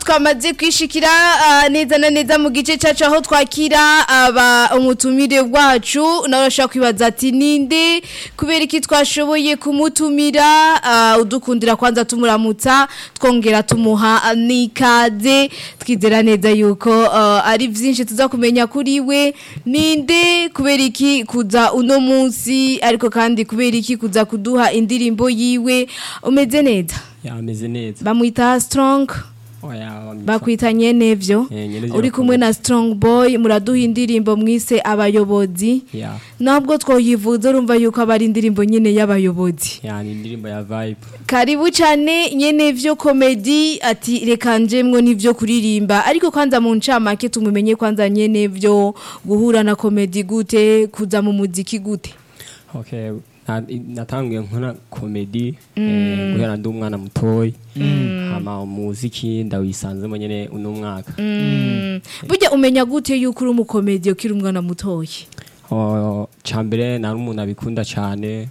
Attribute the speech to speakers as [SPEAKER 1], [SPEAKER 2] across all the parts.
[SPEAKER 1] twamaze kwishikira ah, neza na neza mu gice cacu aho twakira aba umutumire wacu nawe urashobora kwibaza ati ninde kubera iki twashoboye kumutumira ah, udukundira kwanza tumuramutsa twongera tumuha ah, n'ikaze twizera neza yuko ah, ari vyinshi tuza kumenya kuri we ninde kubera iki kuza uno munsi ariko kandi kubera iki kuza kuduha indirimbo yiwe umeze neza
[SPEAKER 2] yameze neza
[SPEAKER 1] bamwita strong
[SPEAKER 2] oya
[SPEAKER 1] bakwita nyenevyo
[SPEAKER 2] Eh, Nyenevyo
[SPEAKER 1] uri kumwe na strong boy muraduha indirimbo mwise abayobozi
[SPEAKER 2] ya
[SPEAKER 1] ntabwo twoyivuza urumva yuko aba ari indirimbo nyine y'abayobozi
[SPEAKER 2] ya ni indirimbo ya vibe
[SPEAKER 1] karibu cyane nyenevyo komedi ati reka njemwo n'ivyo kuririmba ariko kwanza mu ncamake tumumenye kwanza nyenevyo guhura na komedi gute kuza mu muziki gute
[SPEAKER 2] okay Na- natanguye nkora komedi eh, guhera ndi umwana mutoyi hama umuziki ndawisanzemo nyene uno mwaka
[SPEAKER 1] burya umenya gute yuko uri umukomedi ukiri umwana mutoyi
[SPEAKER 2] Oh, cambere nari umuntu abikunda cane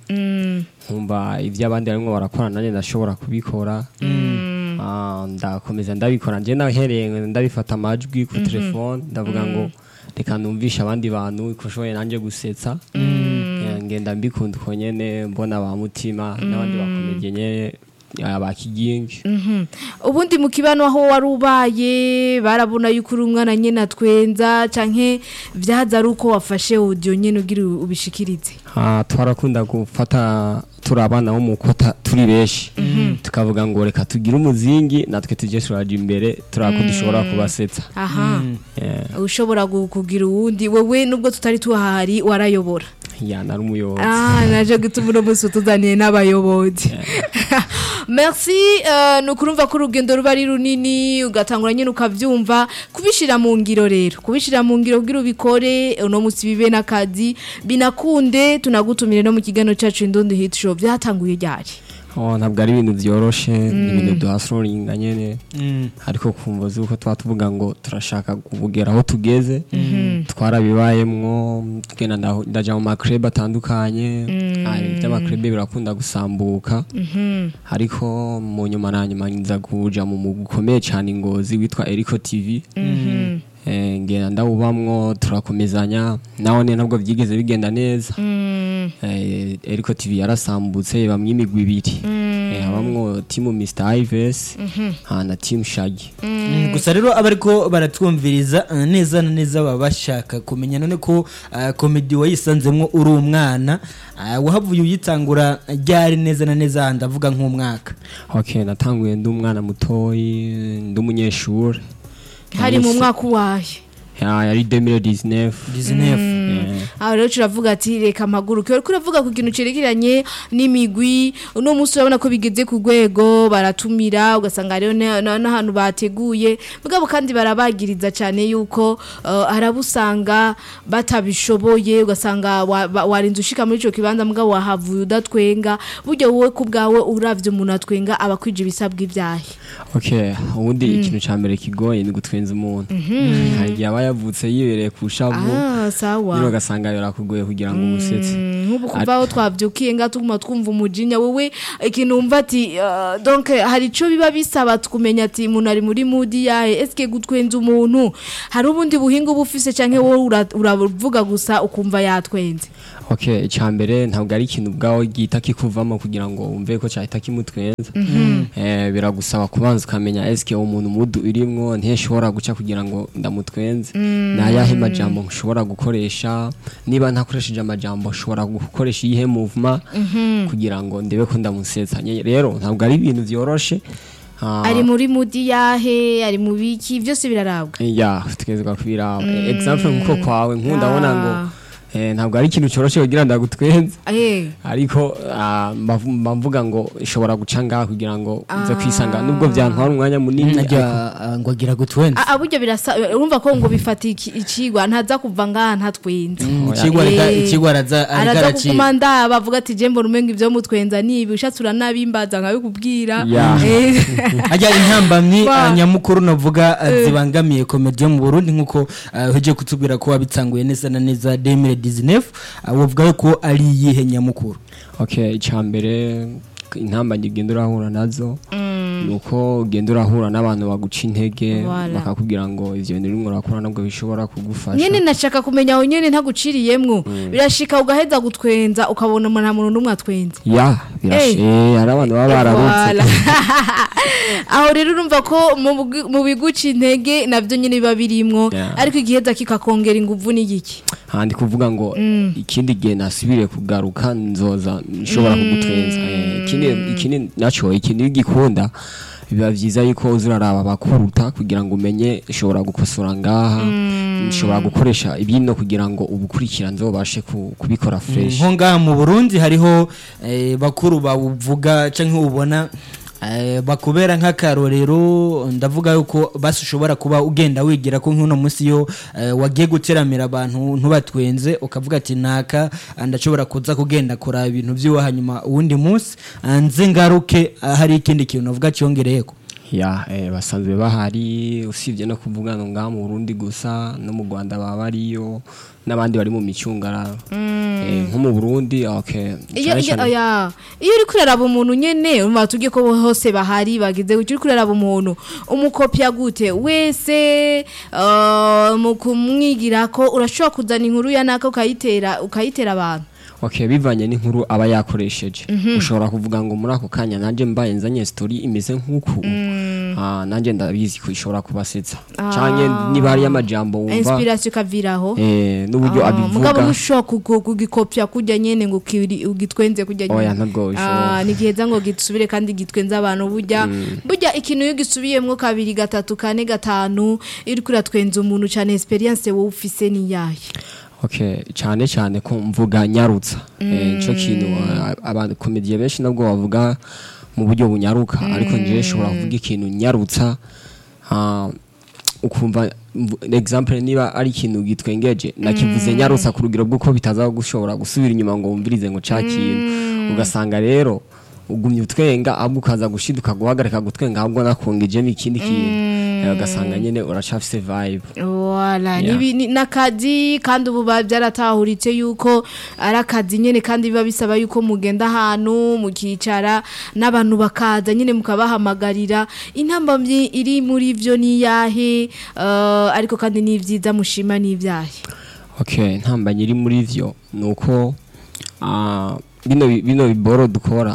[SPEAKER 2] nkumva ivyo abandi barimwo barakora nanjye ndashobora kubikora Ah, ndakomeza ndabikora nje nahereye ndabifata amajwi ku telefone ndavuga ngo reka numvishe abandi bantu ko nshoboye nanjye gusetsa Eh, ngenda mbikunda uko nyene mbona ba mutima n'abandi bakomedye nyene ah, ba kigingi
[SPEAKER 1] ubundi mu kibano aho wari ubaye barabona yuko uri umwana nyine atwenza canke vyaza ari uko wafashe audio nyine ugira ubishikirize
[SPEAKER 2] Ah, twarakunda gufata turi abana bo mu kota turi benshi tukavuga ngo reka tugire umuzingi natwe tujye turaja imbere turako dushobora kubasetsa
[SPEAKER 1] aha
[SPEAKER 2] Eh,
[SPEAKER 1] ushobora gu- kugira uwundi wewe nubwo tutari tuhahari warayobora
[SPEAKER 2] ya nari umuyobozi
[SPEAKER 1] ah naje gutuma uno munsi utuzaniye n'abayobozi merci eh, ni ukurumva ko urugendo ruba ari runini ugatangura nyine ukabyumva kubishira mu ngiro rero kubishira mu ngiro kugira ubikore uno munsi bibe n'akazi binakunde tunagutumire no mu kiganiro cyacu indundi hit show byatanguye ryari
[SPEAKER 2] Oh, ntabwo ari ibintu byoroshe ni ibintu duhasororinga nyene ariko kumva zuko tuba tuvuga ngo turashaka kugera aho tugeze twarabibayemwo tugenda ndaho- ndaja mu makrebe atandukanye Ah, ivy'amakrebe birakunda gusambuka ariko mu nyuma na nyuma nza kuja mu mugwi ukomeye cane ingozi witwa Eriko TV Eh, ngenda ndawubamwo turakomezanya naho ne ntabwo vyigeze bigenda neza Eh, Eriko TV yarasambutse bamwe imigwi ibiri Eh, habamwo timu Mr Ives ha na team Shaggy
[SPEAKER 3] Mm, gusa rero abariko baratwumviriza uh, neza na neza baba bashaka kumenya none ko uh, komedi wayisanzemwo uri umwana uh, wahavuye uyitangura ryari neza na neza ndavuga nk'umwaka
[SPEAKER 2] okay natanguye ndi umwana mutoyi ndi umunyeshuri
[SPEAKER 1] hari mu mwaka uwaye
[SPEAKER 2] Ya, yari 2019
[SPEAKER 3] 19
[SPEAKER 2] Eh,
[SPEAKER 1] aho rero turavuga ati reka mpaguruke uriko uravuga ku kintu cerekeranye n'imigwi uno munsi urabona ko bigeze ku rwego baratumira ugasanga hariho na- na- n'ahantu bateguye mugabo kandi barabagiriza cyane yuko uh, harabusanga batabishoboye ugasanga wa- ba- warinze ushika muri ico kibanza mugabo wahavuye udatwenga burya wowe ku bwawe uravye umuntu atwenga aba akwije ibisabwa ibyahe
[SPEAKER 2] okay ubundi ikintu ca mbere kigoye ni gutwenza umuntu hari igihe aba yavutse yibereye ku shavu
[SPEAKER 1] ah sawa
[SPEAKER 2] nyine ugasanga birakugoye kugira ngo umusetse
[SPEAKER 1] nk'ubu kuva aho twabyukiye nga tuguma twumva umujinya wowe ikintu wumva ati ah, donc hari icyo biba bisaba tukumenya ati umuntu ari muri mudi yahe esike gutwenza umuntu hari ubundi buhinga uba ufise cyangwa wowe ura- uravuga gusa ukumva yatwenze
[SPEAKER 2] okay icya mbere ntabwo ari ikintu ubwawe gihita kikuvamo kugira ngo wumve ko cyahita kimutwenza Eh, biragusaba kubanza ukamenya esike uwo muntu mudu urimwo ntishobora guca kugira ngo ndamutwenze ni ayahe majambo nshobora gukoresha niba ntakoresheje amajambo nshobora gukoresha iyihe movement kugira ngo ndebe ko ndamusetsa Nye- rero ntabwo ari ibintu byoroshe Ah,
[SPEAKER 1] ari muri mudi yahe ari mu biki byose birarabwa
[SPEAKER 2] ya tugezwa kubiraba example nkuko kwawe nkundabona ngo eh, ntabwo ari ikintu cyoroshe kugira ndagutwenze
[SPEAKER 1] eh
[SPEAKER 2] ariko ah, mbavu- mba mvuga ngo ishobora guca ngaha kugira ngo nze kwisanga nubwo byantwara umwanya munini ariko-
[SPEAKER 3] najya ngo agira gutwenza
[SPEAKER 1] Ah, ah, burya birasa urumva ko ngo bifata iki- ikigwa ntaza kuva ngaha ntatwenze
[SPEAKER 3] ikigwa reka
[SPEAKER 1] Eh,
[SPEAKER 3] ikigwa araza ariko
[SPEAKER 1] araza
[SPEAKER 3] araciga
[SPEAKER 1] kuguma ndaba avuga ati je mbona umenga ibyo mutwenza nibi ushatse uranabimbaza nkabikubwira
[SPEAKER 2] Ya.
[SPEAKER 1] Eh,
[SPEAKER 3] ajya intambamyi
[SPEAKER 1] Wa-
[SPEAKER 3] uh, nyamukuru navuga uh, zibangamiye komedi yo mu Burundi nkuko uh, uje kutubwira ko wabitsanguye neza na neza 2019 uh, wavuga ko ari iyihe nyamukuru
[SPEAKER 2] okay icya mbere intamba ngigenda urahura nazo nuko ugenda urahura n'abantu baguca intege
[SPEAKER 1] Voilà.
[SPEAKER 2] bakakubwira ngo ivyo bintu urimo urakora nabwo bishobora kugufasha
[SPEAKER 1] nyene nashaka kumenya aho nyene ntaguciriyemwo birashika ugaheza gutwenza ukabona umuntu nta muntu n'umwe atwenze
[SPEAKER 2] ya birashe
[SPEAKER 1] Eh.
[SPEAKER 2] hari abantu baba bararutse
[SPEAKER 1] Voilà. aho rero urumva ko mu bwi- mu biguca intege navyo nyene biba birimwo
[SPEAKER 2] Yeah.
[SPEAKER 1] ariko igiheza kikakongera inguvu n'igiki
[SPEAKER 2] handi kuvuga ngo ikindi gihe nasubire kugaruka nzoza nshobora kugutwenza Eh, ikindi ikindi naco ikindi gikunda biba vyiza yuko uza uraraba abakuruta kugira ngo umenye ushobora gukosora ngaha nshobora gukoresha ibino kugira ngo ubukurikira nzobashe ku- kubikora fresh
[SPEAKER 3] nko ngaha mu burundi hariho eh, bakuru bawuvuga cyangwa ubona eh, bakubera nk'akarorero ndavuga yuko basi ushobora kuba ugenda wigira ko nk'uno munsi yo eh, wagiye guteramira abantu ntubatwenze ukavuga ati naka ah, ndashobora kuza kugenda kuraba ibintu by'iwe hanyuma uwundi munsi ah, nze ngaruke ah, hari ikindi kintu navuga cyongereyeko
[SPEAKER 2] ya eh, basanzwe bahari usibye no kuvuga ngo ngaha mu Burundi gusa no mu Rwanda baba bariyo n'abandi bari mu micungararo eh, nko mu Burundi okay
[SPEAKER 1] iyo
[SPEAKER 2] cane
[SPEAKER 1] iyo
[SPEAKER 2] cane-
[SPEAKER 1] oya, iyo uri kuraraba umuntu nyene urumva tugiye ko hose bahari bagize gutyo uri kuraraba umuntu umukopya gute wese uh, mu kumwigira ko urashobora kuzana inkuru ya naka ukayitera ukayitera abantu
[SPEAKER 2] okay bivanye n'inkuru aba yakoresheje ushobora kuvuga ngo muri ako kanya nanje mbaye nzanye story imeze nk'uku ah nanje ndabizi ko ishobora kubasetsa canke niba hari amajambo wumva
[SPEAKER 1] inspiration ikaviraho
[SPEAKER 2] eh n'uburyo
[SPEAKER 1] Ah, mugabo
[SPEAKER 2] abivuga
[SPEAKER 1] ntushobora kugu- kugikopya kujya nyene ngo ukiri- ugitwenze kujya nyene
[SPEAKER 2] Oya, ntabwo bishoboka.
[SPEAKER 1] Ah, ni giheza ngo gisubire kandi gitwenze abantu burya burya ikintu iyo gisubiyemwo kabiri gatatu kane gatanu iyo uriko uratwenza umuntu cane experience wowe ufise ni yahe
[SPEAKER 2] okay cyane cyane ko mvuga nyarutsa eh cyo kintu ah, abantu komediye benshi nabwo bavuga mu buryo bunyaruka ariko nje shobora kuvuga ikintu nyarutsa ah, ukumva mvu- example niba ari ikintu gitwengeje nakivuze nyarutsa ku rugero bw'uko bitaza gushobora gusubira inyuma ngo wumvirize ngo ca kintu ugasanga rero ugumye utwenga ahubwo ukaza gushiduka guhagarika gutwenga ahubwo nakongejemo ikindi kintu Eh, ugasanga nyene uracafise vibe
[SPEAKER 1] Wala,
[SPEAKER 2] Yeah.
[SPEAKER 1] nibi- ni n'akazi kandi ubu ba- byaratahuritse yuko ari akazi nyine kandi biba bisaba yuko mugenda ahantu mukicara n'abantu bakaza nyine mukabahamagarira intambamyi iri muri byo ni iyahe eh, ariko kandi ni ibyiza mushima ni ibyahe
[SPEAKER 2] okay ntambanye iri muri vyo nuko ah, bino bi- bino biboro dukora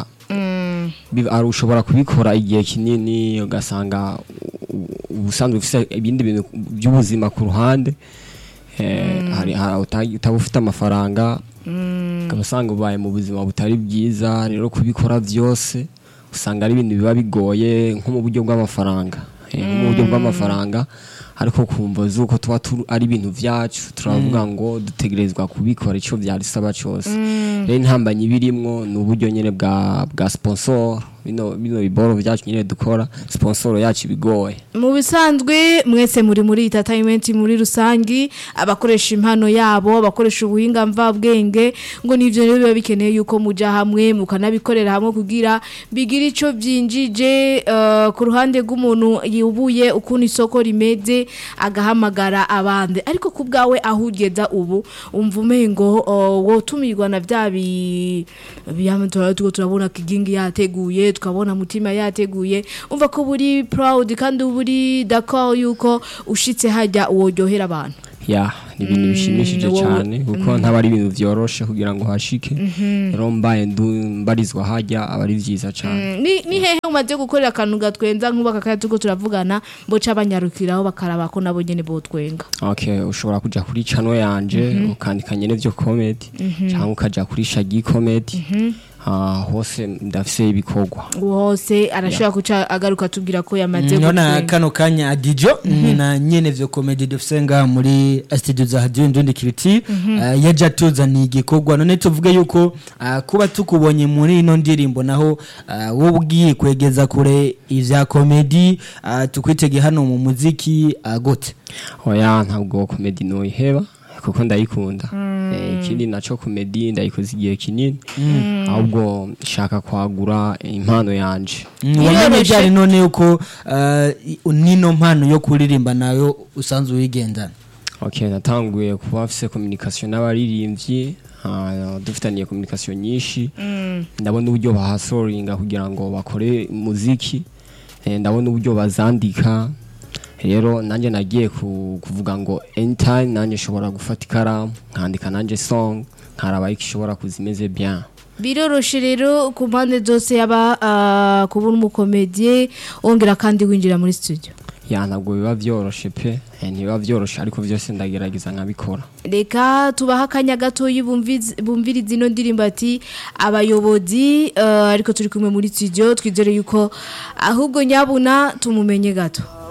[SPEAKER 2] bi- ari ushobora kubikora igihe kinini ugasanga u- u- ubusanzwe ufise ibindi bintu by'ubuzima ku ruhande eh, hari hari uta- utaba ufite amafaranga ukaba usanga ubaye mu buzima butari bwiza rero kubikora byose usanga ari ibintu biba bigoye nko mu buryo bw'amafaranga Eh, nko mu buryo bw'amafaranga ariko kumva zuko tuba turi ari ibintu byacu turavuga ngo dutegerezwa kubikora icyo byadusaba cyose rero intambanye ibirimwo ni uburyo nyine bwa bwa sponsor bino bino biboro byacu nyine dukora sponsor yacu bigoye
[SPEAKER 1] mu bisanzwe mwese muri muri entertainment muri rusangi abakoresha impano yabo abakoresha ubuhinga mvabwenge ngo nivyo rero biba bikeneye yuko muja hamwe mukanabikorera hamwe kugira bigira ico byinjije eh, ku ruhande rw'umuntu yubuye ukuntu isoko rimeze agahamagara abandi ariko ku bwawe aho ugeza ubu umva umengo uh, wotumirwa na bya bi biyama turatuko turabona kigingi yateguye tukabona mutima yateguye umva ko buri proud kandi buri d'accord yuko ushitse hajya uworyohera abantu
[SPEAKER 2] ya ni ibintu bishimishije
[SPEAKER 1] wowe-
[SPEAKER 2] cyane kuko ntaba ari ibintu byoroshe kugira ngo hashike rero mbaye ndu- mbarizwa hajya aba ari byiza cyane
[SPEAKER 1] Mm, ni, ni hehe umaze gukorera akantu gatwenza nk'ubu aka kanya turiko turavugana boca banyarukiraho bakaraba ko nabo nyene botwenga
[SPEAKER 2] okay ushobora kuja kuri channel yanje ukandika nyene vyo comedy cyangwa ukaja kuri shagi comedy ah, hose ndafise ibikorwa
[SPEAKER 1] hose arashobora kuca agaruka tubwira ko yamaze
[SPEAKER 3] nona
[SPEAKER 1] gutwenga
[SPEAKER 3] kano kanya adijo na nyene vyo comedy dufise ngaha muri studio za radio ndundi kiriti uh, yaja tuzaniye igikorwa none tuvuge yuko uh, kuba tukubonye muri ino ndirimbo naho uh, wowe ugiye kwegeza kure ivya comedy uh, tukwitege hano mu muziki uh, gute
[SPEAKER 2] oya ntabwo comedy noyiheba kuko ndayikunda Eh, ikindi naco comedy ndayikoze igihe kinini ahubwo nshaka kwagura impano yanje
[SPEAKER 3] wamenye
[SPEAKER 1] Biroroshe.
[SPEAKER 3] ryari none yuko uh, nino mpano yo kuririmba nayo usanzwe uyigendana
[SPEAKER 2] okay natanguye kuba afise communication n'abaririmbyi ah, dufitaniye communication nyinshi ndabona uburyo bahasoringa kugira ngo bakore muziki eh, ndabona uburyo bazandika rero nanjye nagiye ku- kuvuga ngo anytime nanjye nshobora gufata ikaramu nkandika nanjye song nkaraba yuko ishobora kuza imeze bien
[SPEAKER 1] biroroshe rero ku mpande zose yaba ah, kubona umukomediye wongera kandi winjira muri studio
[SPEAKER 2] ya ntabwo biba byoroshe pe eh, ntibiba byoroshe ariko byose ndagerageza nkabikora
[SPEAKER 1] reka tubahe akanya gatoya bumviz- bumvirize ino ndirimbo ati abayobozi eh, ariko turi kumwe muri studio twizere yuko ahubwo nyabuna tumumenye gato